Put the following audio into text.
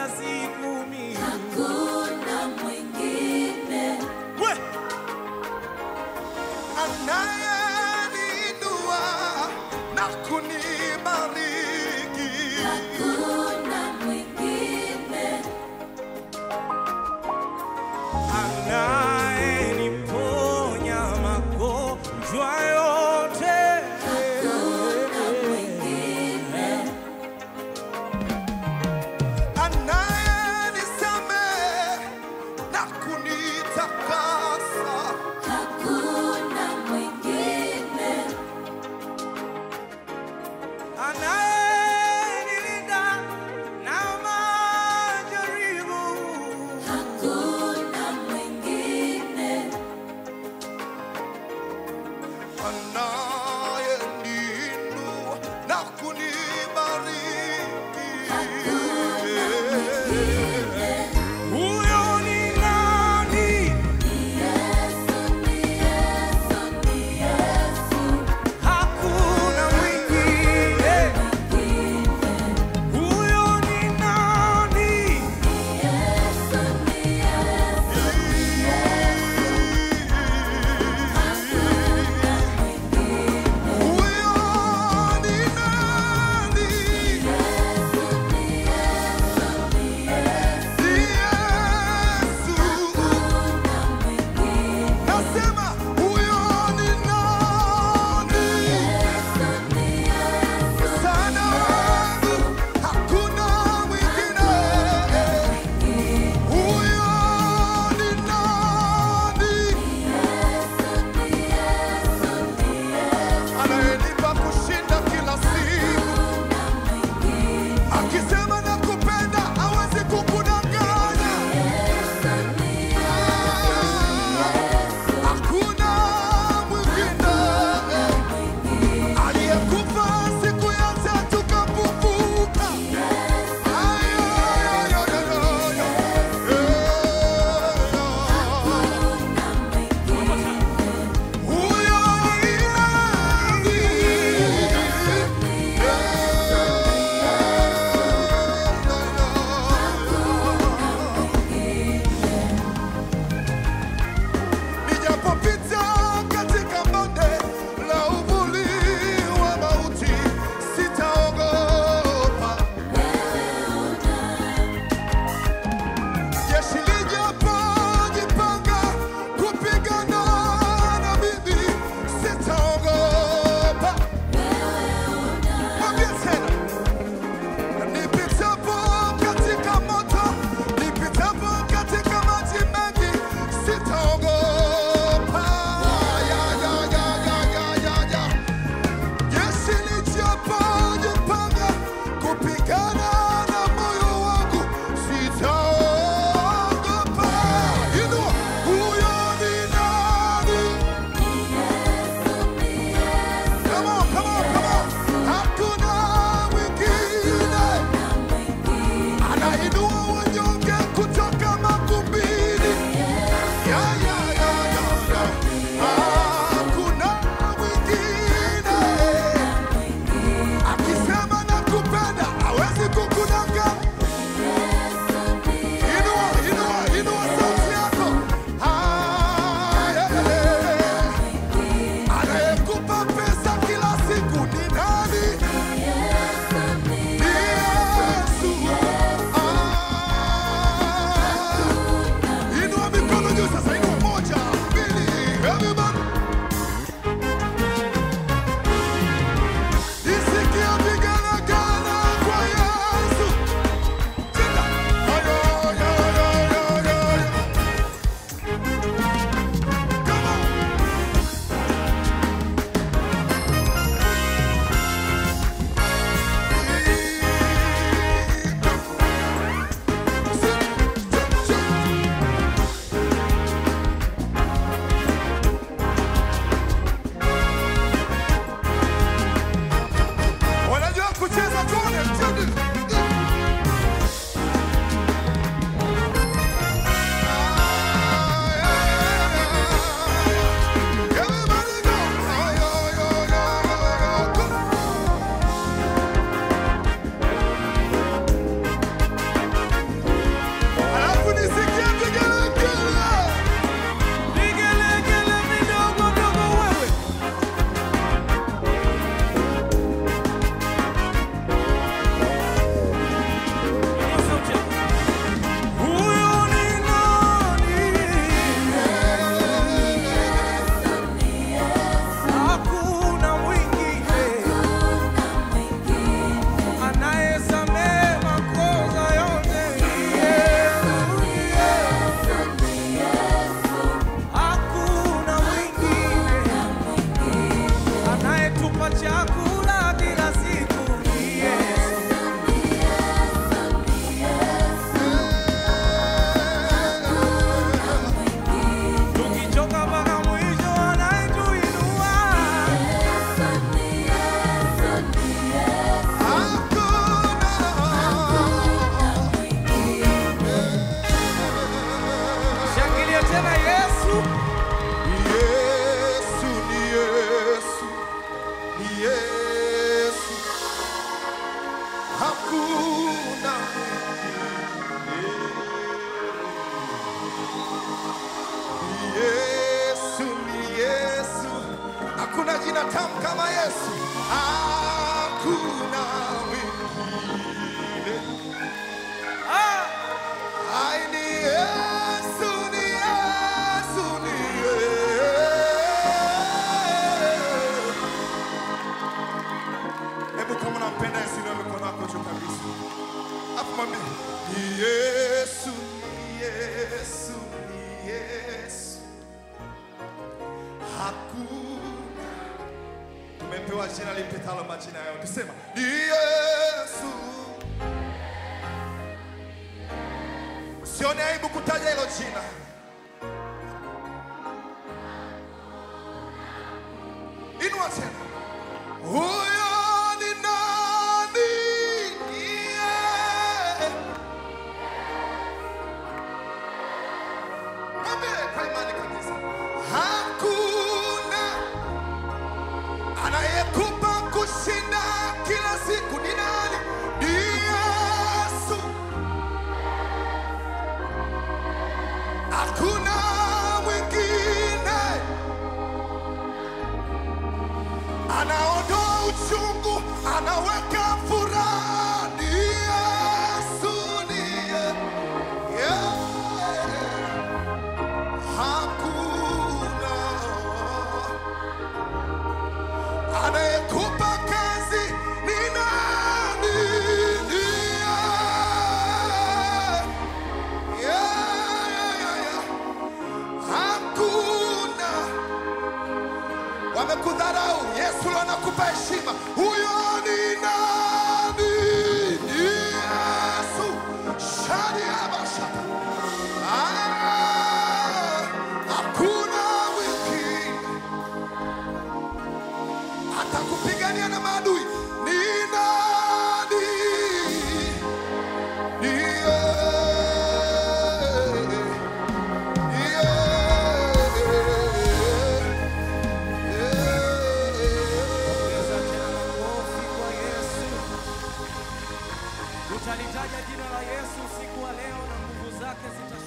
kila siku mimi hakuna mwingine we Anayeniinua na kunibariki. hakuna mwingine anayeniponya magonjwa yote hakuna mwingine Anayenisamehe na kunitakasa. hakuna mwingine anayenilinda na majaribu hakuna mwingine Anayeniinua na kunibariki. huyo ni nani Yesu ni Yesu ni Yesu hakuna mwingine huyo ni nani Yesu ni Yesu Huyo ni nani? Ni Yesu. Nasema huyo ni nani? Sana wangu hakuna mwingine. Huyo ni nani? Anayenipa kushinda kila siku. Akisema nakupenda hawezi kukudanganya. Hakuna mwingine aliyekufa siku ya tatu kafufuka. Ay, ay, ay, ay, ay, ay. Huyo ni nani? Nijapopita katika bonde la uvuli wa mauti, sitaogopa. Jeshi lijapojipanga kupigana na mimi, sitaogopa. Mwambie tena. Nipitapo katika moto, nipitapo katika maji mengi, sitaogopa. Ya, ya, ya, ya, ya, ya, ya. Jeshi lijapojipanga kupigana na moyo wangu, sitaogopa. Inua, huyo ni nani? Come on, come on, come on. Hakuna mwingine anainua wanyonge kutoka makumbini. Ya, ya, ya, ya, ya. Hakuna mwingine akisema nakupenda hawezi kukudanganya. Inua, inua, inua sauti yako. Ah, yeah, yeah. Anayekupa pesa kila siku ni nani? Ni Yesu. Ah, jina tamu kama Yesu. Hakuna mwingine. Ah, Ai, ni Yesu, ni Yesu, ni Yesu. Hebu kama unampenda Yesu, inua mikono yako juu kabisa. Afu mwambie, ni Yesu, ni Yesu, ni Yesu. Hakuna tumepewa jina lipitalo majina yote. Sema ni Yesu. Usione aibu kutaja hilo jina. Inua tena. Huyo ni nani? Yeah. Mwambie kwa imani kabisa. Hakuna anayekupa kushinda kila siku ni nani? Ni Yesu. Hakuna mwingine anaondoa uchungu, anaweka furaha. Ni Yesu, ni Ye- yeah. Hakuna anayekupa kazi ni nani? Ni yeye. Yeah, yeah, yeah, yeah. Hakuna wamekudharau, Yesu leo anakupa heshima. Huyo ni nani? Ni Yesu. Shadiabasha. Ah, hakuna mwingine atakupigania na maadui. Ni nani? Ni yeye. Ni yeye. ongeza tena makofi kwa Yesu. Tutalitaja jina la Yesu usiku wa leo na nguvu zake zita